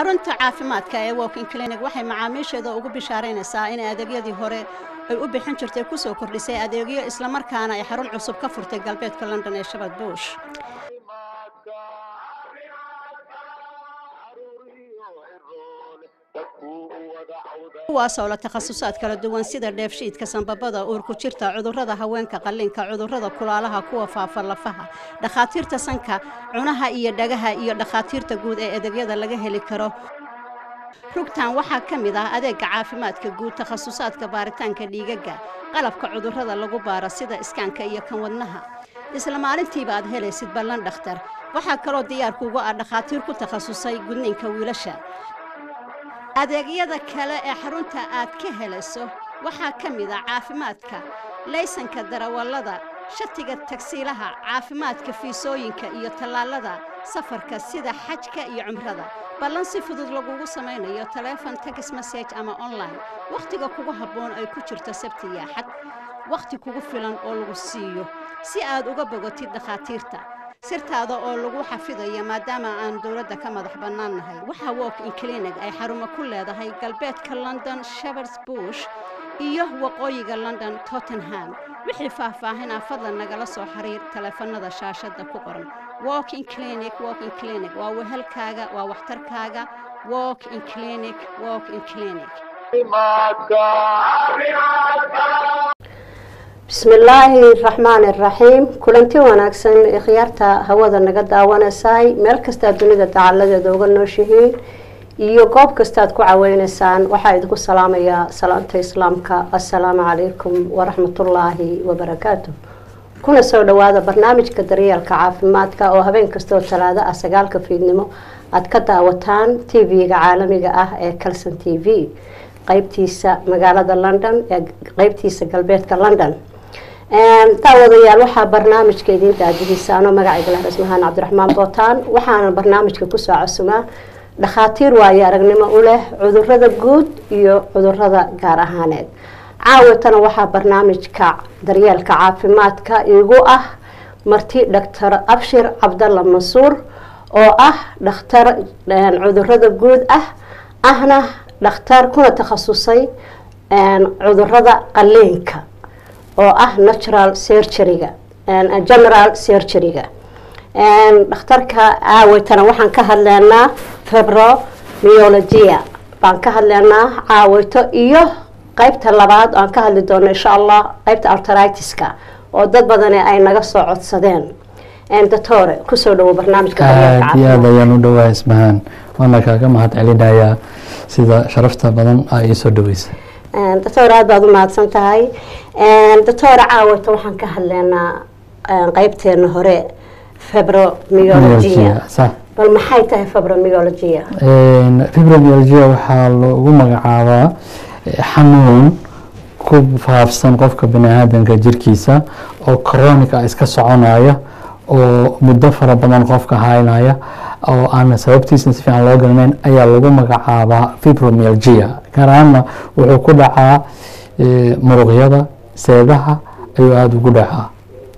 xarunta caafimaadka ee walking clinic waxay macaamiisheeda ugu bishaaraynaysaa in adeegyadii hore ay u bixin jirtay kusoo kordhisay adeegyo islamarkaana ay xarun cusub ka furtay galbeedka london ee shabad buush kuwaasoo la takhasusaad kala duwan sida dheefshiidka sanbabada uurku jirta cudurrada haweenka qalliinka cudurrada kulaalaha kuwa faafa lafaha dhakhaatiirta sanka cunaha iyo dhagaha iyo dhakhaatiirta guud ee adeegyada laga heli karo rugtan waxaa ka mid ah adeega caafimaadka guud takhasusaadka baaritaanka dhiigaga qalabka cudurrada lagu baaro sida iskaanka iyo kan wadnaha isla maalintiiba aad helaysid ballan dhakhtar waxaa kaloo diyaarkuugu ah dhakhaatiir ku takhasusay gudniinka wiilasha adeegyada kale ee xarunta aad ka helayso waxaa ka mid ah caafimaadka laysanka darawallada shatiga tagsiilaha caafimaadka fiisooyinka iyo tallaalada safarka sida xajka iyo cumrada ballan si fudud lagugu samaynayo taleefon tex message ama online wakhtiga kugu habboon ay ku jirto sabti iyo axad wakhti kugu filan oo lagu siiyo si aad uga bogotid dhakhaatiirta sirtaada oo lagu xafidayo maadaama aan dowladda ka madax bannaan nahay waxaa walk in clinic ay xarumo ku leedahay galbeedka london shepards bush iyo waqooyiga london tottenham wixii faahfaahinaa fadlan nagala soo xiriir taleefanada shaashadda ku qoran walk in clinic walk in clinic waa wehelkaaga waa waxtarkaaga walk in clinic walk in clinic bismillaahi raxmaani raxiim kulanti wanaagsan ee khiyaarta hawada naga daawanaysay meel kastaa dunida dacaladeeda uga nooshihiin iyo goob kastaad ku caweynaysaan waxaa idinku salaamayaa salaanta islaamka assalaamu calaykum waraxmatullaahi wabarakaatu kuna soo dhawaada barnaamijka daryeelka caafimaadka oo habeen kastoo talaado ah sagaalka fiidnimo aada ka daawataan t v-ga caalamiga ah ee calson t v qeybtiisa magaalada london ee qeybtiisa galbeedka london daawadayaal waxaa barnaamijka idiin daadihiisa anoo magacayga lah rasmahaan cabdiraxmaan bootaan waxaana barnaamijka kusoo casumaa dhakhaatiir waayo aragnimo u leh cudurada guud iyo cudurada gaar ahaaneed caawatana waxaa barnaamijka daryeelka caafimaadka igu ah marti doctor abshir cabdalla mansuur oo ah dhakhtar cudurada guud ah ahna dhakhtar kuna takhasusay cudurada qaliinka oo ah natural surgeryga general surgeryga dhakhtarka caawaytana waxaan ka hadleynaa febromyologia baan ka hadleynaa caawayto iyo qeybta labaad aan ka hadli doono insha allah qeybta artritiska oo dad badani ay naga soo codsadeen doctore kusoo dhawo barnaamijka aad iyo aad ayaan u dhawaa ismahaan waana kaaga mahad celinayaa sida sharafta badan aa ii soo dhaweysa doctor aada baad u mahadsan tahay doctor caawata waxaan ka hadleynaa qeybteena hore febromyologia bal maxay tahay febromyologia fibromyologia waxaa lagu magacaabaa xanuun ku faafsan qofka bani aadanka jirkiisa oo coronica iska soconaya oo muddo fara badan qofka haynaya oo aan sababtiisna si fiican loo garanayn ayaa lagu magacaabaa fibromyalgia gaar ahaanna wuxuu ku dhacaa muruqyada seedaha ayuu aada ugu dhacaa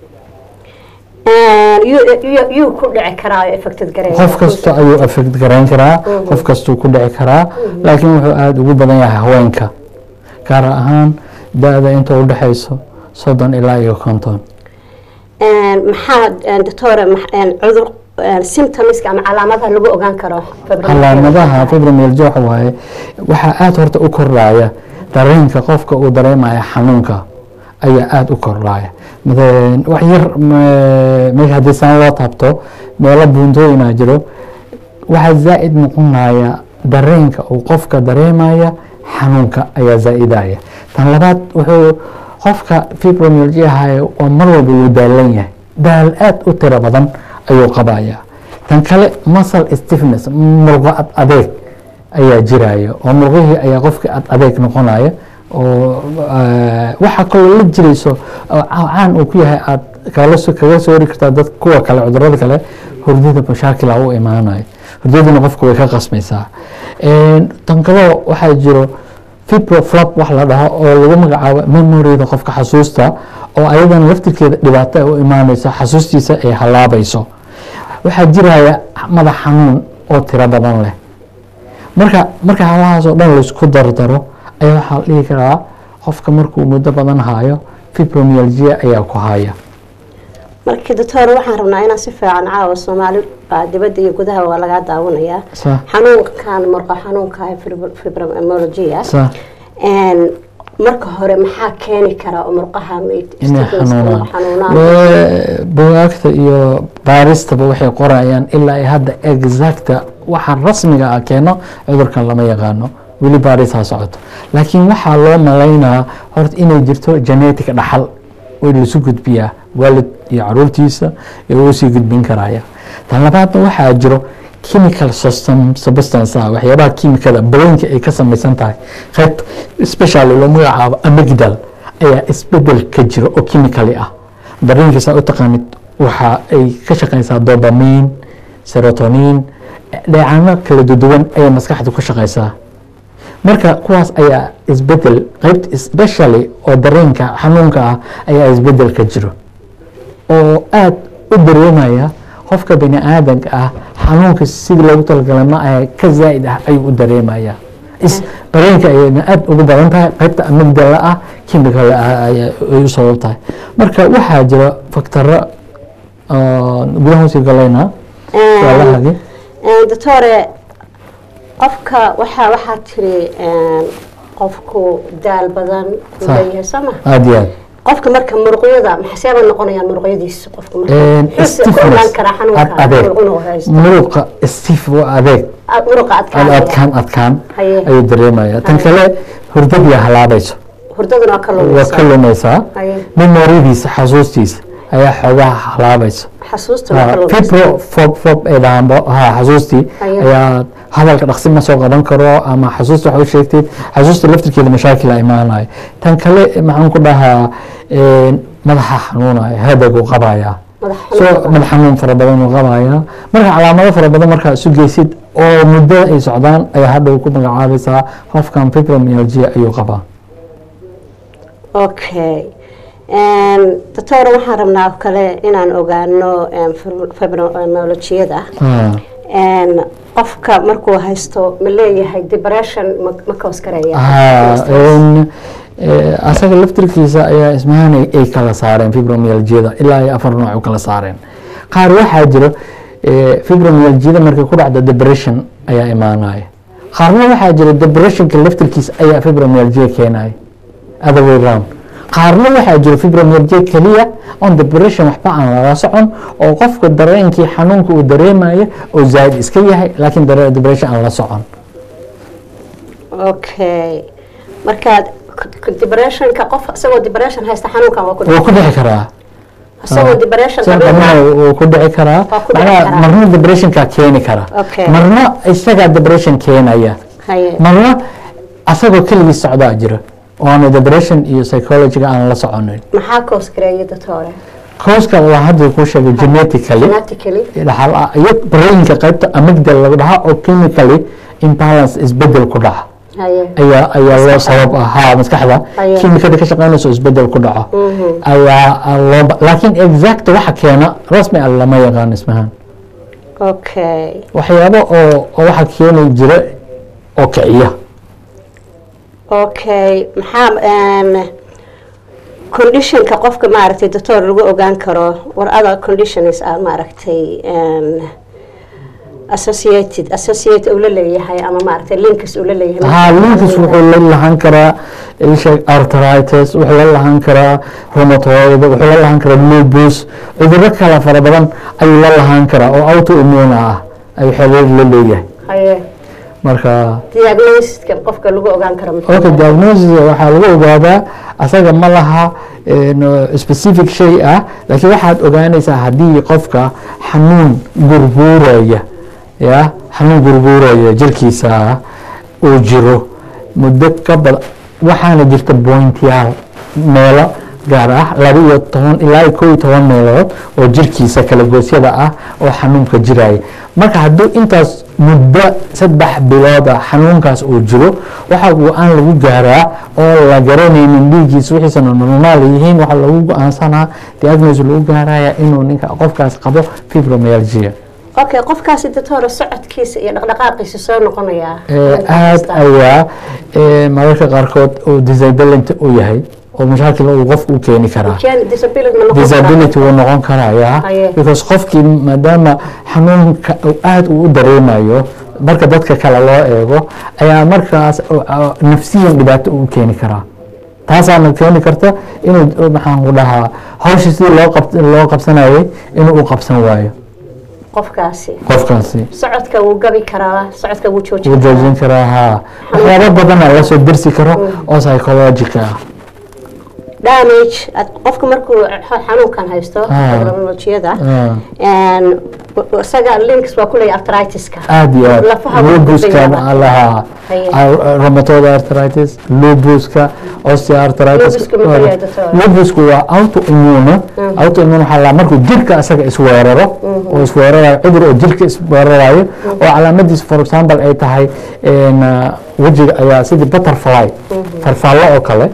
yuu ku dhici karaa affected gareyn qof kasta ayuu affect garayn karaa qof kastuu ku dhici karaa laakiin wuxuu aada ugu badan yahay haweenka gaar ahaan da-da inta u dhexayso soddon ilaa iyo konton maxaa doctore cudur symptomska ama calaamadaha lagu ogaan karo calaamadaha fibromyalgia waxa waaye waxaa aada horta u kordhaya dareenka qofka uu dareemaya xanuunka ayaa aada u kordhaya wax yar meesha haddii saan loo taabto meelo buuntooyinaa jiro waxaa zaa-id noqonaya dareenka uu qofka dareemaya xanuunka ayaa zaa-idaya tan labaad wuxuu qofka fibromyalgia haya waa mar walba wuu daalan yahay daal aada u tiro badan ayuu qabaya tan kale muscle stiffness murqo ad adeeg ayaa jiraya oo murqihii ayaa qofkii ad adeeg noqonaya oo waxaa kaloo la jirayso caan uu ku yahay aad kaga soo hori kartaa dad kuwa kale cudurada kale hurdada mashaakila u imaanayo hurdadina qofka way ka qasmaysaa tan kaloo waxaa jiro fibroflop wax la dhaho oo lagu magacaabo memorida qofka xasuusta oo ayadana laftirkeeda dhibaato ay u imaaneyso xasuustiisa ay halaabayso waxaa jiraya madax xanuun oo tiro badan leh marka marka halahaas oo dhan laisku dardaro ayaa waxaa la dhihi karaa qofka markuu muddo badan hayo fibromyalgia ayaa ku haya marka doctor waxaan rabnaa inaan si fiican caawa soomaali baa dibadda iyo gudaha waa lagaa daawanayaa sa xanuunkan murqa xanuunka fibromyalgia sa marka hore maxaa keeni kara oo murqaha inay xanuunaan xanuunaan Wee, bugaagta iyo baaristaba waxay qorayaan ilaa ay hadda exacta waxa rasmiga ah keeno cudurkan lama yaqaano weli baaristaa socoto laakiin waxaa loo malaynaa horta inay jirto genetic dhaxal oo lasu gudbiyaa waalid iyo caruurtiisa ee uu sii gudbin karaya tan labaadna waxaa jiro chemical system substance ah waxyaabaha kimikada brainka ay ka samaysan tahay qayb special loo magacaabo amygdal ayaa isbedel ka jiro oo chemically ah dareenka saa u taqaanid waxa ay ka shaqaysaa dopamine serotonin dheecaano kala duwan ayay maskaxdu ka shaqaysaa marka kuwaas ayaa isbedel qaybt especially oo dareenka xanuunka ah ayaa isbedel ka jiro oo aad u dareemaya qofka bini aadanka ah xanuunka sidii loogu talagalay ma aha ka zaa'id ah ayuu u dareemaya is dareenka ayayna aad ugu badan tahay qaybta amigdala ah chemical ah ayaa ay u sabab tahay marka waxaa jira faktaro gudaha usii galayna waalahagi doctore qofka waxaa waxaa tiri qofku daal badan uu Sax. leeyahay soo ma aada iyo aad qofka marka muruqyada maxseeba noqonayaan muruqyadiisa qofka marka muxuu ku stiffness ogaan karaa ad xanuunka adeeg muruqyada haysto muruqa stiff waa adeeg Ah, muruqa ad adkaanaya adkaan adkaan Haye. ayuu dareemaya tan kale hurdadiya halaabayso hurdaduna waa ka waa lumaysa ka lumaysaa Haye. memoridiisa xasuustiisa ayaa xoogaha halaabayso xasuustuna waa ka lumaysa fibro fob fob ay dhahaan bo- ha xasuustii Haye. ayaa hadalka dhaqsi ma soo qaban karo ama xasuusta waxa u sheegtid xasuusta laftirkeeda mashaakil a imaanayo tan kale maxaan ku dhahaa een, madaxa xanuunaya hadagu qabaya madax so xanuunka. madax xanuun fara badan uu qabaya marka calaamado fara badan markaa isu geysid oo muddo ay socdaan ayaa hadhow ku magacaabaysaa qofkan fibromyalgia ayuu qabaa okay doctor waxaan rabnaa oo kale inaan ogaano fibromyalgiyada Ah. qofka markuu haysto ma leeyahay depression ma ma kaos karaya haa een, eh, asaga laftirkiisa ayaa ismahan ay ay kala saareen fibromyalgiyada ilaa ay afar nooc u kala saareen qaar waxaa jiro eh, fibromyalgiyada markay ku dhacdo depression ayaa imaanaya qaarna waxaa jira depressionka laftirkiisa ayaa fibromyalgia keenaya other way round qaarna waxaa jira fibromyalgia keliya on depression waxba aan lala socon oo qofka dareenkii xanuunka uu dareemayo oo zaa'id iska yahay laakiin dare- depression aan la socon okay marka depressionka qof isagoo depression haysta xanuunkan waa ku wuu ku dhici karaa isagoo depression Sida qabin dhammaan wuu ku dhici karaa Waa ku dhici macnaha karaa. marna depressionka keeni kara Okay. marna isagaa depression keenaya haye marna asagoo keligiis socdaa jira oo aanu depression iyo psychologiga aan la soconin maxaa kaos kareeya doctore kooska waa hadda kuu sheegay genetically genetically dhaxal ah iyo brainka qaybta amygdala lagu dhahaa oo chemically imbalance isbedel ku dhaca haye ayaa ayaa loo sabab ahaa maskaxda Ayaa. kimikada ka shaqeynayso isbedel ku dhaco ayaa loo ba- laakiin exact waxa keena rasmi ah lama yaqaan ismahan okay waxyaabo oo oo waxa keeni jira oo kiciya okay maxaa een, conditionka qofka maaragtay doctor lagu ogaan karo war other conditions ah maaragtay een, associated associate uu la leeyahay ama maaragtay links uu la leeyahay haa linkus wuxuu la lahan karaa isha arthritis wuxuu la lahan karaa rheumatoid wuxuu la lahan karaa lupus cudurro kala fara badan ayuu la lahan karaa oo autoimmune ah ayuu xiriir la leeyahay haye marka diagnostiska qofka lagu ogaan karo muxuu okay yahay? diagnosis waxaa lagu ogaadaa asaga ma laha een, specific shay ah laakiin waxaad ogaanaysaa haddii qofka xanuun gurguuraya ya xanuun gurguuraya jirkiisa uu jiro muddo ka badan waxaana jirta bointiyaal meelo gaar ah laba iyo toban ilaa iyo kow iyo toban meelood oo jirkiisa kala goosyada ah oo xanuunka jiraya marka hadduu intaas muddo saddex bilood ah xanuunkaas uu jiro waxa go-aan lagu gaaraa oo la garanaynin dhiiggiisa wixiisana normaal yihiin waxaa lagu go-aansanaa diagnosis lagu gaaraya inuu ninka qofkaas qabo fibromyalgia okay qofkaasi doctor socodkiisa iyo dhaqdhaqaaqiisa soo noqonayaa Eh, aad ayaa eh, mararka qaarkood uu disability u yahay oo mashaakil uu qofku u keeni karaa Gen- disability ma noqon karaa? disability wuu noqon karayaa Haye. because qofkii maadaama xanuunka uu aad uu u dareemayo marka dadka kale loo eego ayaa markaas uh, uh, nafsiyan dhibaato u keeni karaa taasaana keeni karta inuu uh, maxaan ku dhahaa hawsha sidii loo qab loo qabsanayay inuu u qabsan waayo qofkaasi qofkaasi socodka wuu gabi karaa socodka wuu joojin wuu karaa joojin karaa haa waxyaabo badana lasoo dersi karo oo psychological ah damage ad- qofka markuu xa- xanuunkan haysto Ah. fibromyalgia-da Ah. een, w- isaga links waa ku leeyahay arthritis-ka aad iyo aad Lafaha wuu lubuska gudbayaa. lahaa Haye. rheumatoid arthritis lubuska osteoarthritis Lupusku muxuu yahay doctor? lubusku waa autoimmune autoimmune waxaa la markuu jirka isaga isweeraro oo isweerarayo cudur oo jirka isweerarayo oo calaamadiis for example ay tahay een, ah, wejiga ayaa sidii butterfly farfaallo oo kale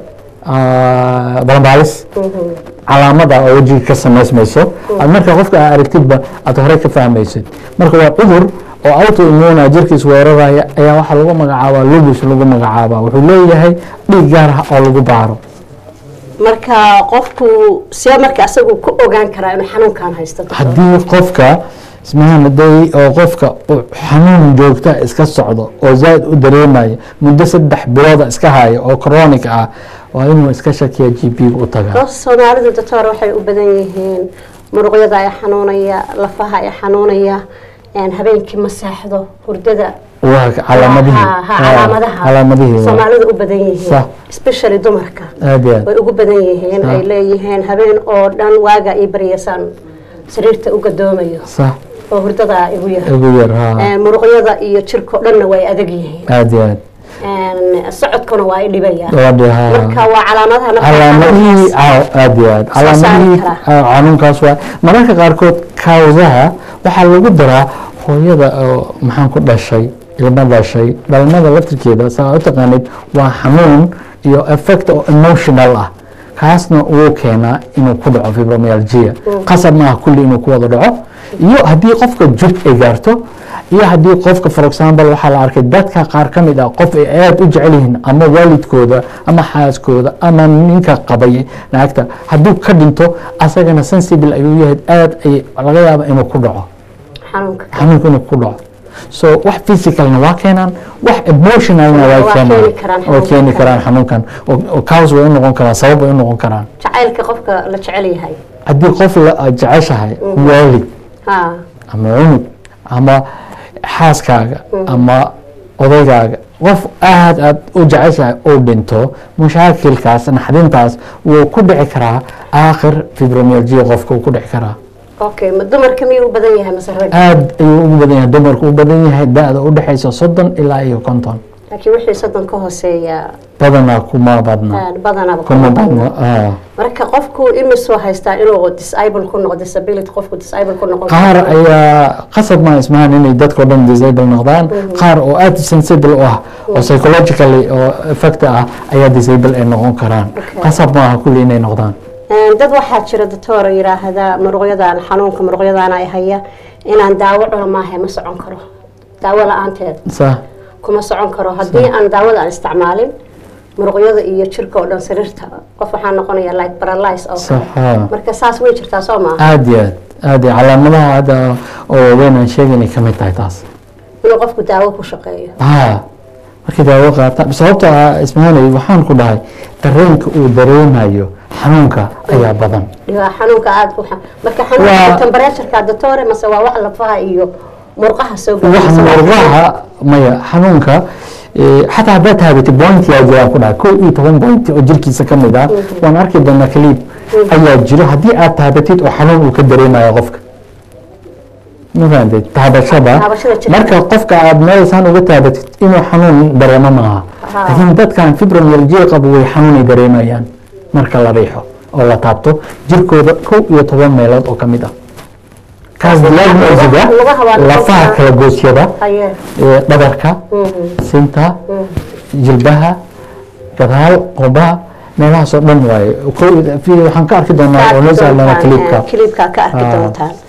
ah, balambaalis calaamada oo wejiga ka samaysmayso aad marka qofka aa aragtidba aad hore ka fahmaysid marka waa cudur oo autoimmune jirkiis weeraraya ayaa waxaa lagu magacaabaa lubus lagu magacaabaa wuxuu leeyahay dhiig gaar ah oo lagu baaro marka qofku see marka asagu ku ogaan karaa inuu xanuunkan haysto doctor? haddii qofka ismahan haday oo qofka uu xanuun joogta iska socdo oo zaaid u dareemaya muddo saddex bilooda iska haya oo chronic ah waa inuu iska shakiya g p u tagaa dad soomaalidu doctor waxay u badan yihiin muruqyada ay xanuunaya lafaha ay xanuunaya een, habeenkii ma seexdo hurdada waa calaamadihii Ha- ha- calaamadaha calaamadihii waa. soomaalidu u badan yihiin Sax. especially dumarka aad iyo aad way ugu badan yihiin ay leeyihiin habeen oo dhan waaga ii baryasaan sariirta u gadoomayo sax oo hurdada igu yar ugu yar ha Een, muruqyada iyo jirko dhanna way adag yihiin aad iyo aad Een, socodkuna waa i dhibaya gabadhi ha marka waa calaamadaha nafta calaamadihii xanuunkaas. aa- aad iyo aad Soo saari calaamadihii karaa. aa, xanuunkaas waa mararka qaarkood kawsaha waxaa lagu daraa hooyada oo maxaan ku dhashay ilma dhashay dhalmada laftirkeeda saa u taqaanid waa xanuun iyo effect oo emotional ah kaasna wuu keenaa inuu ku dhaco fibromyalgia qasab maaha kulli inuu ku wada dhaco iyo haddii qofka jug ay gaarto iyo haddii qofka for example waxaa la arkay dadka qaar ka mid ah qof ay aada u jecel yihiin ama waalidkooda ama xaaskooda ama ninka qabay naagta hadduu ka dhinto asagana sensible ayuu yahay aada ay laga yaaba inuu ku dhaco xanuunka xanuunka inuu ku dhaco so wax physicalna waa keenaan wax emotionalna waa Waa keenaan keeni karaan oo keeni xanuunkan. karaan xanuunkan oo oo cause way u noqon karaan sabab way u noqon karaan jacaylka qofka la jecel yahay haddii qof la aad jeceshahay waalid ha ama cunug ama xaaskaaga ama odaygaaga qof aad aad u jeceshahay uu dhinto mushaakilkaas naxdintaas wuu ku dhici karaa aakhir fibromyalgia qofka uu ku dhici karaa okay ma dumarka miyuu u badan yahay mase rag aad ayuu ugu badan yahay dumarku u badan yahay da-da u dhexaysa soddon ilaa iyo konton laakiin wixii soddon ka hooseeya badanaa kuma badna aad badanaba kuma kuma badna badna ah. marka qofku imisoo haystaa inuu disable ku noqdo disability qofku disable ku noqon qaar karo. ayaa qasab ma ismahan inay dadkao dhan disable noqdaan qaar oo aada sensible u ah oo psychologically oo effect ah ayaa disable ay noqon karaan Okay. qasab maaha kulli inay noqdaan Een, dad waxaa jira doctor oo yiraahda muruqyadan xanuunka muruqyadan ay haya inaan daawo cuno maahe ma socon karo daawo la-aanteed sa kuma socon karo haddii aan daawada aan isticmaalin muruqyada iyo jirka oo dhan sariirta qof waxaa noqonaya like paralyze oo sax kale haa. marka saas way jirtaa soo maaha aada iyo aad aada iyo calaamadaha hadda oo waaweyn aan sheegaynay ka mid tahay taas inuu qofku daawo ku shaqeeyo haa markii daawo qaata sababta ah ismahanay waxaan ku dhahay dareenka uu dareemayo xanuunka ayaa badan dhigaa xanuunka aada u xa- marka Waa- xanuunka temperaturekaa doctore mase waa wax lafaha iyo murqaha soo wax galaysa murqaha maya xanuunka eh, xataa haddaad taabatid point yaa jiraan ku dhahay kow iyo toban point oo jirkiisa ka mid ah waan arki doonaa kaliib ayaa jiro haddii aad taabatid oo xanuun uu ka dareemayo qofka ma fahamtid taabashada Taabashada jirka. marka qofka aad meelsaan uga taabatid inuu xanuun dareemo maaha Haa. laakiin dadkan fibromyalgia qabo way xanuunay dareemayaan marka la riixo oo la taabto jirkooda kow iyo toban meelood oo ka mid ah kaas diagnoosiga Lugaha waa lafaha noqon kala goosyada haye ee dhabarka sinta jilbaha gadaal qobaha meelahaas oo dhan waaye Kow- fi- waxaan ka arki doonaa oo noo saaran doontaan, kaliibka eh, kiliibka ka arki Ah. doontaan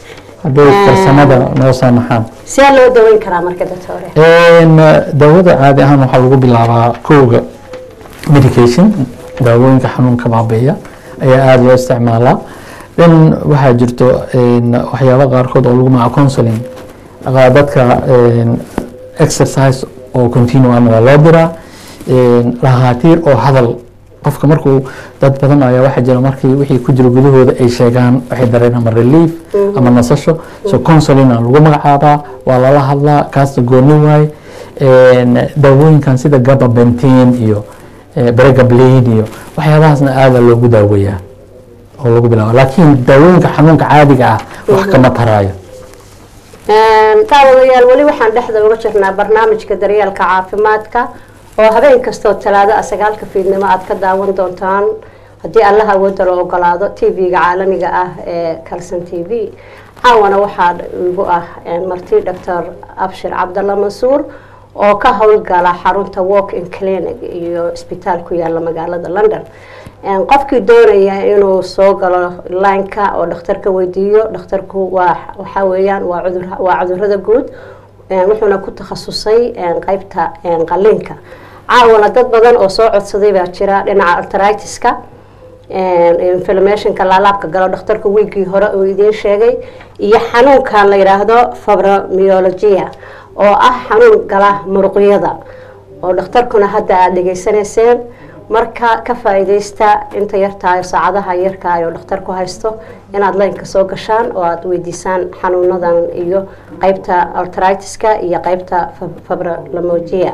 hadday farsamada noo saamaxaan see loo daweyn karaa marka doctore Een, daawada caadi ahaan waxaa lagu bilaabaa kowga medication daawooyinka xanuunka baabi'iya ayaa aada loo isticmaalaa dhan waxaa jirto een, waxyaabo qaarkood oo lagu magaca counseling Qa- dadka een, exercise oo continuum waa loo diraa een, dhakhaatiir oo hadal qofka markuu dad badan ayaa waxaa jira markii wixii ku jira gudahooda ay sheegaan waxay dareen ama relief ama nasasho so counseling aa lagu magacaabaa waa lala hadlaa kaasta gooni waaye Een, daawooyinkan sida gababentin iyo eh, bregablin iyo waxyaabahaasna aada loogu daaweeyaa oo lagu bilaabo laakiin daawooyinka xanuunka caadiga ah wax kama taraayo daawadayaal weli waxaan dhexda uga jirnaa barnaamijka daryeelka caafimaadka oo habeen kastoo talaado ah sagaalka fiidnimo aad ka daawan doontaan haddii allaha awoodda loo ogolaado t v-ga caalamiga ah ee calson t v caawana waxaa igu ah marti doctor abshir cabdalla mansuur oo ka howlgala xarunta walk in clinic iyo isbitaal ku yaala magaalada london qofkii doonaya inuu soo galo lineka oo dhakhtarka weydiiyo dhakhtarku waa waxaa weeyaan waa cudur waa cudurada guud wuxuuna ku takhasusay qeybta qaliinka caawana dad badan oo soo codsaday baa jira dhinaca artritiska inflamationka laalaabka galo dhakhtarka wiigii hore uu idiin sheegay iyo xanuunkan la yidhaahdo fibromyologia oo ah xanuun gala muruqyada oo dhakhtarkuna hadda aada dhegaysanayseen marka ka faa-iideysta inta yartahay saacadaha yarkaay oo dhakhtarku haysto inaad laynka soo gashaan oo aada weydiisaan xanuunadan iyo qeybta artritiska iyo qeybta fibromyologia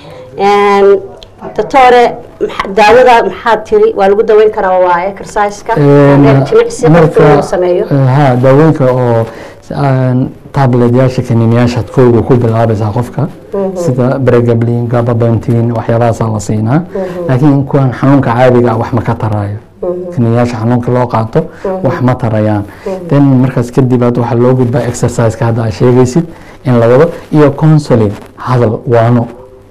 doctore daawada maxaad tiri waa lagu daweyn karaa waa exerciseka jimicsi qofka inuu sameeyo ha daawooyinka oo tabletyaasha kaniiniyaashaad kooga ku bilaabaysaa qofka sida bregablin gababentin waxyaabahaasaa la siinaa laakiin kuwan xanuunka caadiga ah wax ma ka taraayo kaniiniyaasha xanuunka loo qaato wax ma tarayaan then markaas kadib aad waxaa loo gudbaa exerciseka hadda aad sheegaysid in la wado iyo counseling hadal waano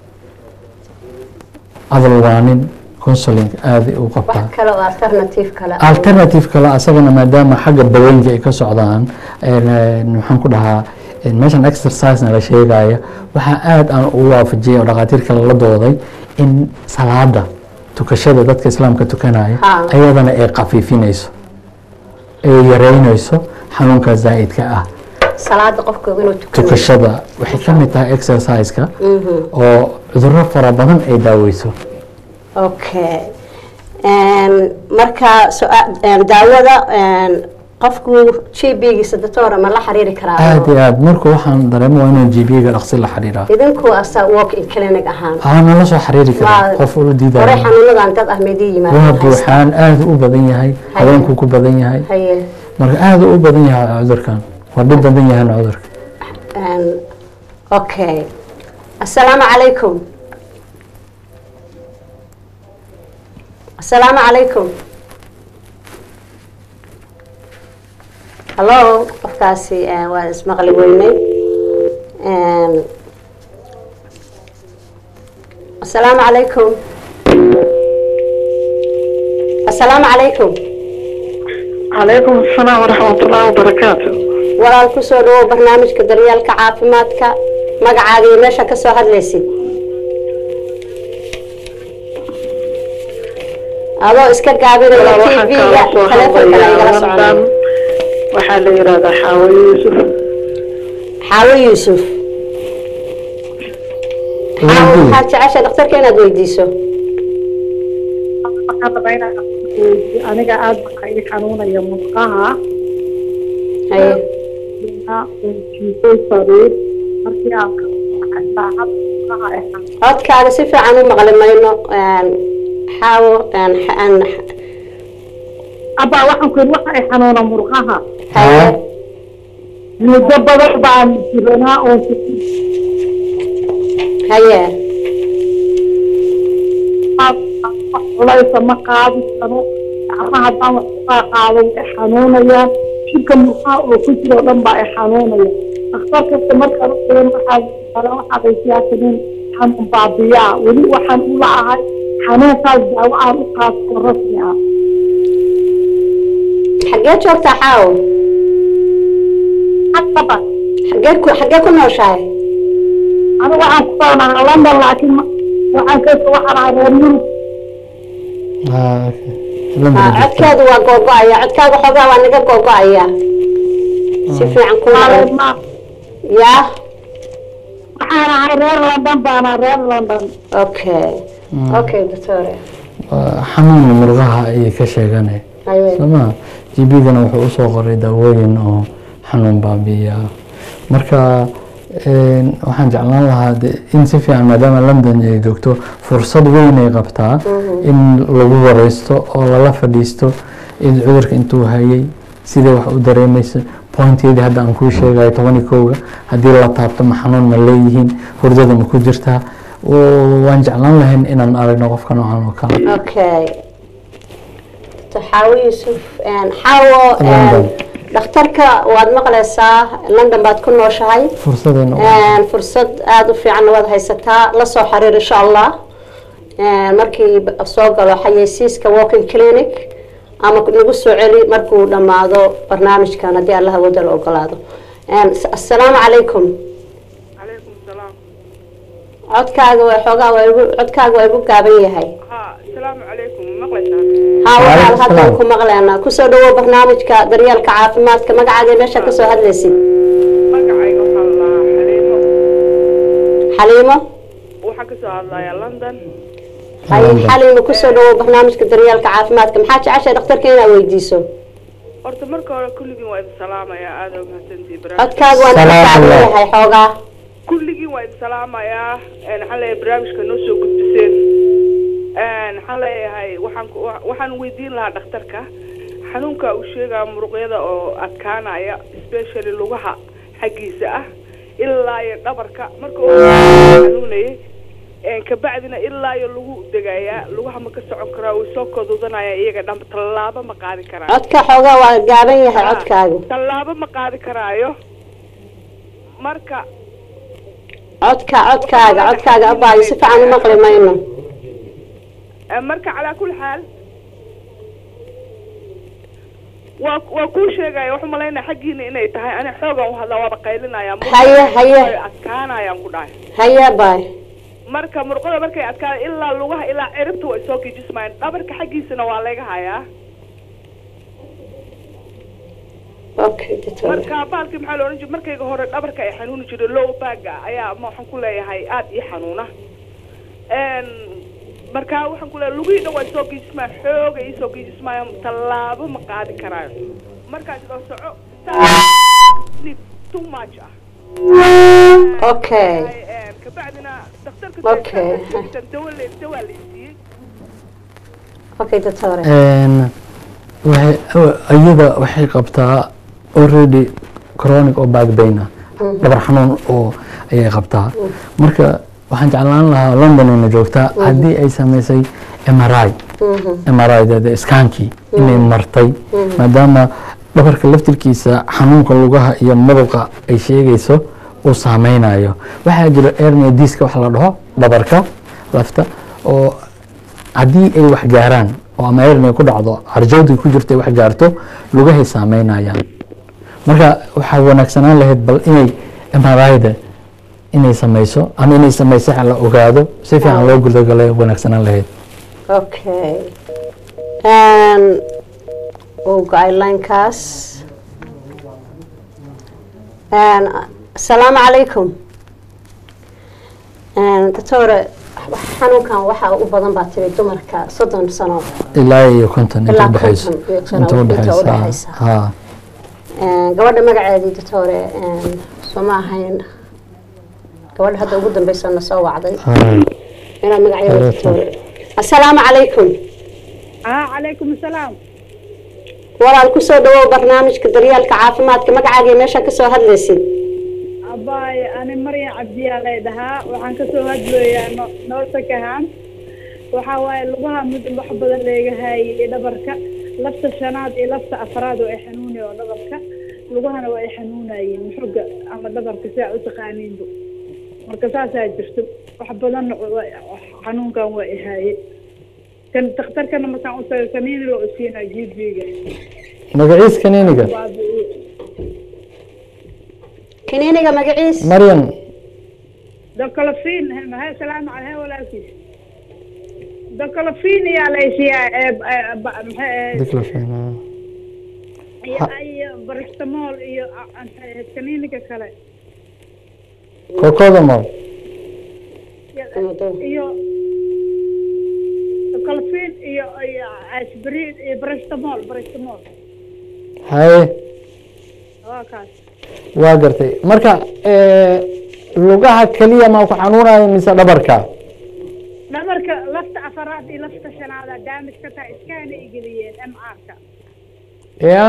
hadal waanin counseling aada u qabtaa wax kale oo alternative kale alternative kale asagana maadaama xagga daweynka ay ka socdaan maxaan ku dhahaa meeshan exercisena la sheegaya waxaa aada aan ugu waafajiyay oo dhakhaatiir kale la dooday in salaada tukashada dadka islaamka tukanaya ayadana ay khafiifinayso ay yareynayso xanuunka zaa'idka ah salaada qofka inuu tukanayo tukashada waxay ka mid tahay exerciseka oo cudurro fara badan ay daaweyso okay marka daawada qofku g b-giisa doctor ma la xiriiri karaa aada iyo aad marka waxaan dareemo waa inuu g b-ga dhaqsi la xiriiraa idinku asa walk in clinic ahaan aa nala soo xiriiri karaa Waa- qof ula hore diidaayo xanuunadan dad ah meedii waa yimaadeen buuxaan aada u badan yahay haweenku ku badan yahay haye marka aada u badan yahay cudurkan waa dhib badan yahayna cudurka okay assalaamu calaykum assalaamu calaykum hallo qofkaasi eh, waa ismaqli weynay assalaamu calaykum assalaamu calaykum عليكم السلام ورحمة الله وبركاته walaal kusoo dhawow barnaamijka daryeelka caafimaadka magacaaga iyo meesha ka soo hadlaysid adoo iska gaabinaya Walaa waxaan tv-ga kala soo taleefonka lagala hadlayaa soconayo London waxaa la yidhahdaa xaawo yuusuf xaawo yuusuf xaawo Weydiiye. waxaad jecesha dhakhtarka inaad weydiiso waxaan rabaa inaan weydiiyo, aniga aad baa ii xanuunaya murqaha haye jiifay sariir markii aan ka baxay saacad murqaha ay xanuun codkaaga si fiican u maqli mayno xaawo abaa waxaan ku yidhi waxa ay xanuuna murqaha haye muddo badan baan jiranaa oo haye wax culaysa ma qaadi karo gacmaha haddaan wax ugaa qaado way xanuunayaan jidka murqaha oo ku jiro o dhan baa ay xanuunaya dhakhtar kasta markaan u xiran waxaa kale waxaad ay siyaasaniin xanuun baabiyaa weli waxaan u la'ahay xanuunkaas daawo aan u qaato rasmi ah xaggee joogtaa xaawo Papa, xagee ku xagee ku nooshahay anigu waxaan ku soonahaa london laakiin ma- waxaan ka waxaan ahaa reer yurub Ah, okay. Ah, London joogtaa. codkeedu waa googo-aya codkaaga xoogaa waa naga googo-aya si fiican ku Reer ma- yaa waxaan ahay reer london baan ahaa reer london okay okay doctore Waa xanuun murqaha ayay ka sheeganay haye sooma gbgana wuxuu usoo qoray daawooyin oo xanuun baabi'iya marka een, waxaan jeclaan lahaa de- in si fiican maadaama london ay joogto fursad weyn ay qabtaa in lagu wareysto oo lala fadhiisto in cudurka intuu hayay sidee wax u dareemaysa pointyadii hadda aan kuu sheegayo toban iyo kowga haddii la taabto ma xanuun ma leeyihiin hurdada ma ku jirtaa Oo waan jeclaan lahayn inaan aragno qofka noocan oo kale okay Dr. xaawo yuusuf een, xaawo een, London. dhakhtarka waad maqlaysaa london baad ku nooshahay fursadayna u- Een, fursad aada u fiican waad haysataa la soo xiriir insha allah Een, markii b- soo galo xayeysiiska walking clinic ama nagu soo celi markuu dhammaado barnaamijkan haddii allaha wada la ogolaado Een, s- assalaamu calaykum calaykum salaam codkaaga waa xoogaa waa igu codkaaga waa igu gaaban yahay ha asalaamu calaykum maqlaysaan haa waxaan Waalaikum haddan salaam. ku maqleynaa kusoo dhawow barnaamijka daryeelka caafimaadka magacaaga meesha kasoo hadlaysid magacayga waxaa la xaliimo xaliimo waxaan kasoo hadlayaa london hay London. xaliimo kusoo dhawow barnaamijka daryeelka caafimaadka maxaa jeceshay dhakhtarka inaad weydiiso horta marka hore kulligiin waa idin salaamayaa aada u mahadsantihi codkaaga waa naga Salaam gaaban Allah. yahay xoogaa kulligiin waa idin salaamayaa Een, waxaan leeyahay barnaamijka noo soo gudbiseen Een, waxaan leeyahay waxaan ku- wa- waxaan weydiin lahaa dhakhtarka xanuunka uu sheegaya muruqyada oo adkaanaya especially lugaha xaggiisa ah ilaa iyo dhabarka marka uu xanuunayay Een, kabacdina ilaa iyo lagu degayaa lugaha ma ka socon karaa way soo kodudanaya iyaga dhan tallaabo ma qaadi karaa codka xoogaa waa gaaban yahay codkaaga tallaabo ma qaadi karaayo marka codka codkaaga codkaaga abaayo si fiican u maqli mayno Eh, marka calaa kulli xaal waa waa kuu sheegaya waxu malaynaya xaggiina inay tahay ani xoogan u hadlaa waaba qaylinaya Haye, haye. adkaanayaan ku dhahay haya baay marka murqada markay adkaada ilaa lugaha ilaa ciribta way soo kijismayaan dhabarka xaggiisana waa laga hayaa okay doctor marka baalkii maxaa la odhan jiray markayga hore dhabarka ay xanuuni jiray low baaga ayaa ma waxaan ku leeyahay aada ii xanuuna Een, marka waxaan ku leeyahay lugihii dhan waa soo giijismayaan xooga ii soo giijismayaan tallaabo ma qaadi karaayo markaas oo soco sleep too much ah okay Een, kabacdina dhakhtarka Okay. dawa le dawa la siiyey okay doctor Een, waxay iyada waxay qabtaa already chronic oo back pain ah dhabar xanuun oo ayay qabtaa marka waxaan jeclaan lahaa london ina joogtaa haddii ay samaysay mri mri iskaankii inay martay maadaama dhabarka laftirkiisa xanuunka lugaha iyo muruqa ay sheegayso uu saameynayo waxaa jira ernia diska wax la dhaho dhabarka lafta oo haddii ay wax gaaraan oo ama ernia ku dhacdo harjawdii ku jirta ay wax gaarto lugahay saameynayaan marka waxaa wanaagsanaan lahayd bal inay mrida inay samayso ama inay samayso la ogaado si fiican loo gudagalo wanaagsanaan lahayd okay Een, uu go-ay linekaas Een, asalaamu calaykum Een, doctore xanuunkan waxaa u badan baa tiri dumarka soddon sano ilaa iyo konton inta Ilaa udhexaysa konton iyo sano, inta inta udhexaysa udhexaysa. ha Een, gabadha magaceedii doctore een, soo ma ahayn gabadha hadda ugu dambeysana soo wacday ha inaad magaceeda Waalaikum. doctore asalaamu calaykum ah calaykum asalaam walaal kusoo dhawow barnaamijka daryeelka caafimaadka magacaaga meesha kasoo hadlaysid abaay ani maryan cabdiyaa lay dhahaa waxaan kasoo hadlooyaa no noosakahaan waxaa waaye lugaha mid wax badan leegahay iyo dhabarka lafta shanaad iyo lafta afraad oo ay xanuunaya oo dhabarka lugahana waa ay xanuunayeen xoga ama dhabarka si aa u taqaaniinba marka saasaa jirto wax badanna waa- xanuunkan waa ihaaye kan dakhtarkana markaan u tago kaniini loo isiinaa gb-ga magaciis kaniiniga baabi'iye kiniiniga magaciis maryan dokolofin mahay salaamu caleyh walaalkiis dokolofin ayaa laysiiyaa ee ee, ba- maxay ahayd diclofenac iyo iyo barastamol iyo a- maxay ahayd kaniiniga kale cocodamol iyo- iyo dokolofin iyo iyo aspirin iyo barastamol barastamol haye waa kaas waa gartay marka eh, lugaha keliya maa ku xanuunaya mise dhabarka dhabarka lafta afaraad iyo lafta shanaada daamij ka tahay iskaana igeliyeen m r-ka ya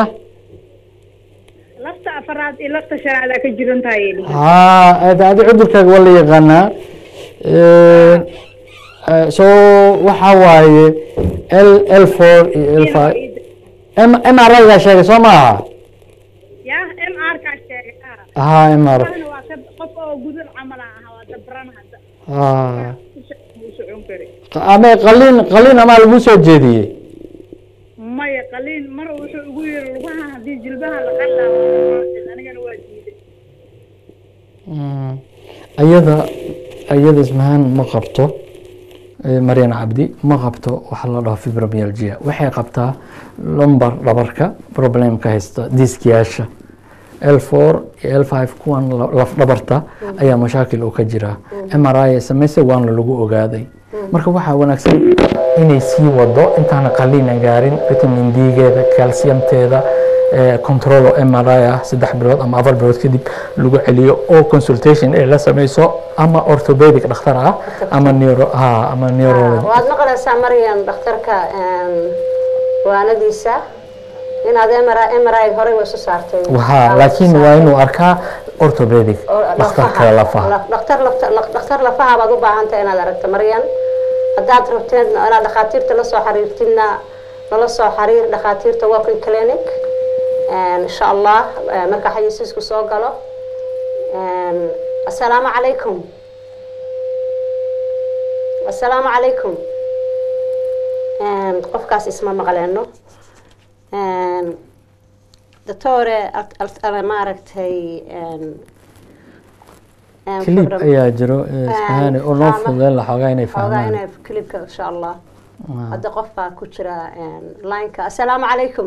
lafta afaraad iyo lafta shanaada ka jiran tahay ha adi cudurkaaga waa la yaqaanaa Eh, eh, so waxa waaye l l four iyo l five m m r gaa sheegay soo maaha ya m r kaa sheegay ah ha m r Waxna waa ka qof oo gudan camal ah waa dabran hadda ha u socon kari ama qalin qalin amaa lagu soo jeediyey maya qaliin mar wuxuu ugu yiri lugaha haddii jilbaha la qallaawo anigana waa diiday Mm. ayada ayada ismahaan ma qabto eh, maryan cabdi ma qabto waxa la dhaho fibromyalgia waxay qabtaa lumbar dhabarka problemka haysta diskiyaasha l four iyo l five kuwan la- laf dhabarta ayaa mashaakil uu ka jiraa m r i samayse waana lagu ogaaday marka waxaa wanaagsan inay sii wado intaana qaliina gaarin vitamin d-geeda calciumteeda eh, control oo m r i ah saddex bilood ama afar bilood kadib lagu celiyo oo consultation ay la sameyso ama orthopedic dhakhtar ah ama neuro ha ama neurology waad maqlaysaa maryan dhakhtarka waanadiisa inaad mri horey way isu saartay ha laakiin waa inuu arkaa orthopedic dhakhtarka lafaha dhakhtar dhakhtar lafaha baad u baahan tahay inaad aragto maryan haddaad rabteed inaad dhakhaatiirta la soo xiriirtidna nala soo xiriir dhakhaatiirta walking clinic insha allah eh, marka xayisiisku soo galo assalaamu calaykum assalaamu calaykum qofkaas isma maqleeno doctore maaragtay clip ayaa jiro eh, isfahaani oo noo fududeyn la xoogaa inay xoogaa fahmaan inay clipka insha allah hadda qof baa ku jira lineka assalaamu calaykum